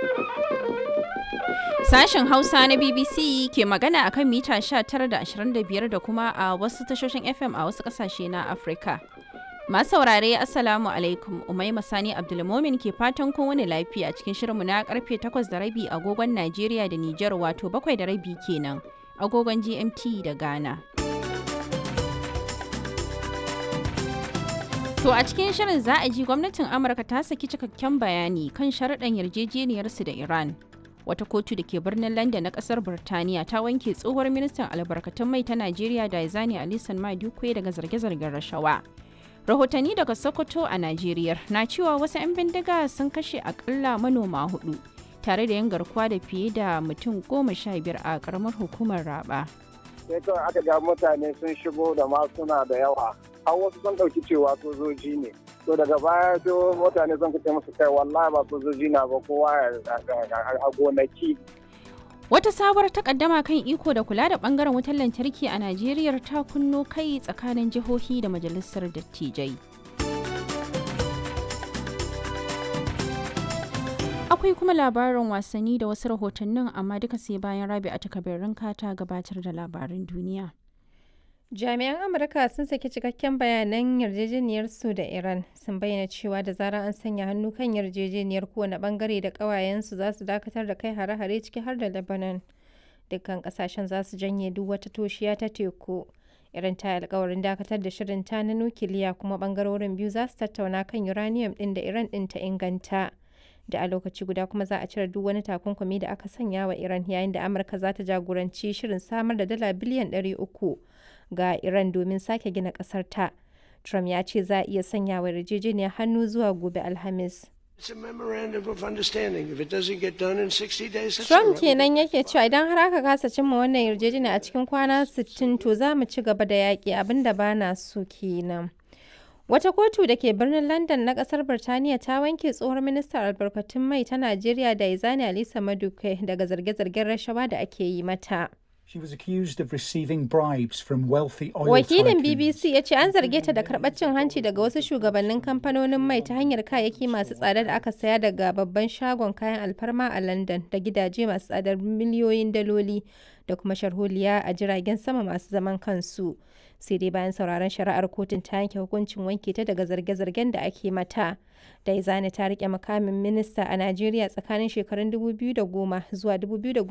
Sashen Hausa na BBC ke magana akan mita 19 da 25 da kuma a wasu tashoshin FM a wasu kasashe na Afirka. Masu saurare Assalamu alaikum Umaima Sani Abdulmomin ke fatan kun wani lafiya cikin shirinmu na karfe 8 da rabi agogon Najeriya da Nijar wato 7 da rabi kenan agogon GMT da Ghana. To a cikin shirin za a ji gwamnatin Amurka ta saki cikakken bayani kan sharaɗan yarjejeniyarsu da Iran. Wata kotu da ke birnin London na ƙasar Birtaniya ta wanke tsohuwar ministan albarkatun mai ta Najeriya Daizani Alisan Madukwe daga zarge-zargen rashawa. Rahotanni daga Sokoto a Najeriya na cewa wasu 'yan bindiga sun kashe akalla manoma hudu tare da yin garkuwa da fiye da mutum goma sha biyar a ƙaramar hukumar Raba. sai kawai aka ga mutane sun shigo da masuna da yawa har wasu sun ɗauki cewa sojoji ne to daga baya sai mutane sun kace musu kai wallahi ba sojoji na ba kowa a gonaki Wata sabuwar takaddama kan iko da kula da bangaren wutar lantarki a Najeriya ta kunno kai tsakanin jihohi da majalisar dattijai. Akwai kuma labarin wasanni da wasu rahotannin amma duka sai bayan rabi a takabirin ta gabatar da labarin duniya. Jami'an Amurka sun saki cikakken bayanan yarjejeniyar su da Iran sun bayyana cewa da zarar an sanya hannu kan yarjejeniyar kowane bangare da ƙawayensu za su dakatar da kai hare-hare ciki har da Lebanon. Dukkan kasashen za su janye duk wata toshiya ta teku. Iran ta yi alkawarin dakatar da shirin ta na nukiliya kuma bangarorin biyu za su tattauna kan uranium ɗin da Iran ɗin ta inganta. Da a lokaci guda kuma za a cire duk wani takunkumi da aka sanya wa Iran yayin da Amurka za ta jagoranci shirin samar da dala biliyan ɗari uku. ga Iran domin sake gina ƙasar ta. Trump ya ce za a iya sanya wa yarjejeniyar hannu zuwa gobe Alhamis. Trump kenan yake cewa idan har aka kasa cimma wannan yarjejeniya a cikin kwana 60 to za mu ci gaba da yaƙi abin da ba na so kenan. Wata kotu da ke birnin London na kasar Birtaniya ta wanke tsohon ministan albarkatun mai ta Najeriya da Izani Alisa Maduke daga zarge-zargen rashawa da ake yi mata. She was accused of receiving bribes from wealthy oil Wakilin tycoons. BBC ya ce an zarge ta da karɓar cin hanci daga wasu shugabannin kamfanonin mai ta hanyar kayayyaki masu tsada da aka saya daga babban shagon kayan alfarma a London da gidaje masu tsadar miliyoyin daloli da kuma sharholiya a jiragen sama masu zaman kansu. Sai dai bayan sauraron shari'ar kotun ta yanke hukuncin wanke ta daga zarge-zargen da ake mata. Daizani ta rike makamin minista a Najeriya tsakanin shekarun 2010 zuwa 2010